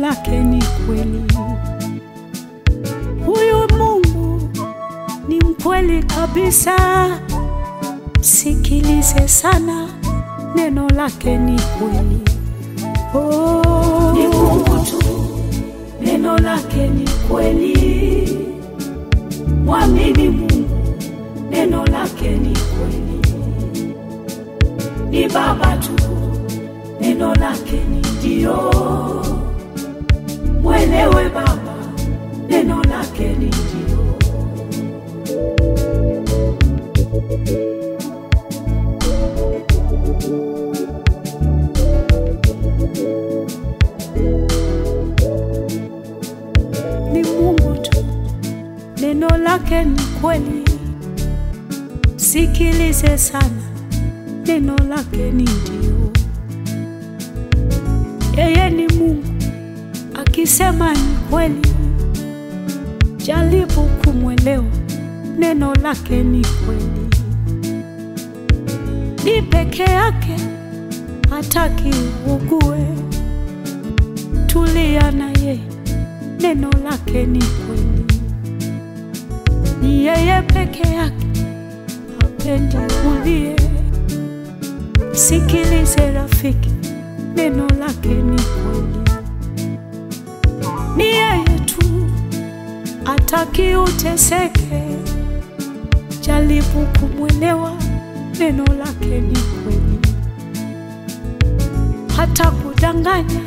lake ni kweli. Huyu Mungu ni mkweli kabisa, sikilize sana, neno lake ni kweli. Oh, Ni Mungu tu, neno lake ni kweli. Mwamini Mungu, neno lake ni kweli. Ni Baba tu, neno lake ni ndio. Mwelewe Baba, neno lake ni ndio. ni Mungu tu, neno lake ni kweli. Sikilize sana, neno lake ni ndio. Yeye ni Mungu, akisema ni kweli. Jaribu kumwelewa, neno lake ni kweli. Ni peke yake, hataki ugue. Tulia na yeye neno lake ni kweli. Ni yeye peke yake, hapendi ulie. Sikilize rafiki, neno lake ni kweli. Ni yeye tu, ataki uteseke. Jaribu kumwelewa, neno lake ni kweli. Hata kudanganya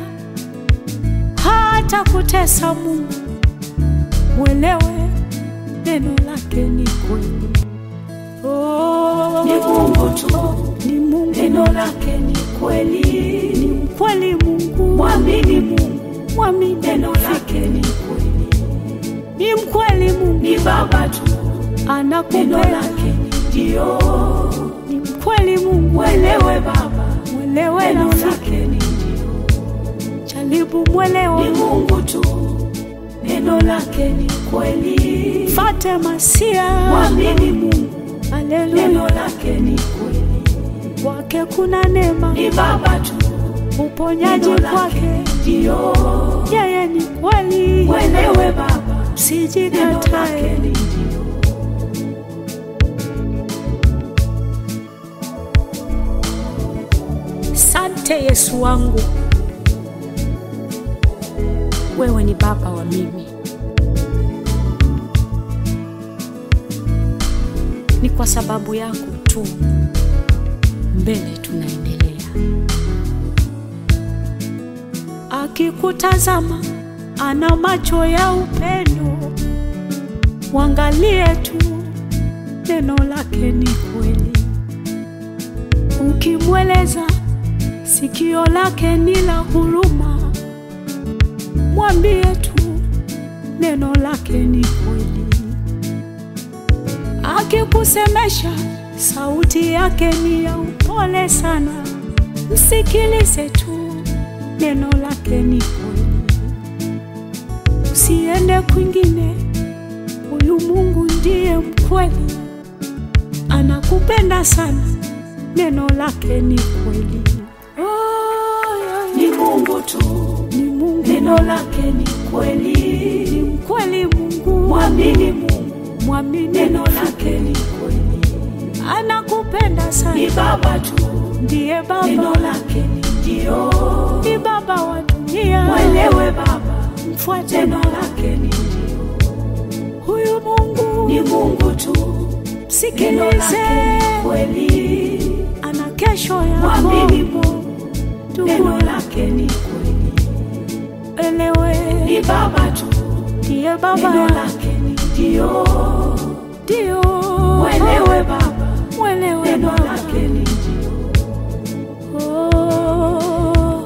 hata kutesa Mungu, mwelewe neno lake ni kweli. Oh, Ni Mungu tu, ni Mungu, neno lake ni kweli. ni mkweli Mungu, Mwamini Mungu, mwamini neno lake ni kweli. ni mkweli Mungu, Ni Baba tu, neno anakupenda lake ni ndio. ni mkweli Mungu, Mwelewe Baba, mwelewe neno rafiki, lake ni ndio. jaribu mwelewa, Ni Mungu tu, neno lake ni kweli. fate masia, Mwamini Mungu, neno haleluya, lake ni kweli. kwake kuna neema, Ni Baba tu, uponyaji neno lake kwake, ni ndio. yeye ni kweli, Mwelewe Baba, neno lake sijikatae. ni ndio. Sante Yesu wangu, wewe ni baba wa mimi. Ni kwa sababu yako tu mbele tunaendelea. Akikutazama ana macho ya upendo, mwangalie tu, neno lake ni kweli. Ukimweleza sikio lake ni la huruma, mwambie tu neno lake ni kweli. Akikusemesha sauti yake ni ya upole sana, msikilize tu, neno lake ni kweli. Usiende kwingine, huyu Mungu ndiye mkweli, anakupenda sana, neno lake ni kweli. Oh, yeah, Ni Mungu tu, ni Mungu, neno lake ni kweli. ni mkweli Mungu, Mwamini Mungu, mwamini, neno lake ni kweli. anakupenda Ni sana, Baba tu, ndiye neno Baba, lake ni ndio. ni Baba wa dunia, Mwelewe Baba, mfuate neno Baba. lake ni ndio. huyu Mungu, Ni Mungu tu, neno msikilize, lake ni kweli. ana kesho yako, Mwamini Mungu, Ndugu, neno lake ni kweli. elewe, Ni Baba tu, ndiye neno Baba, lake ni ndio. ndio Mwelewe Baba, mwelewe neno Baba. lake ni ndio. Oh,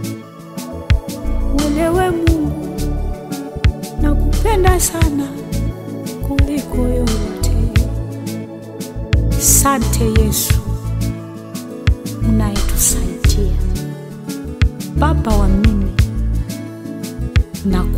mwelewe Mungu, nakupenda sana kuliko yote. Sante Yesu unayetusaidia, Baba wa mimi, na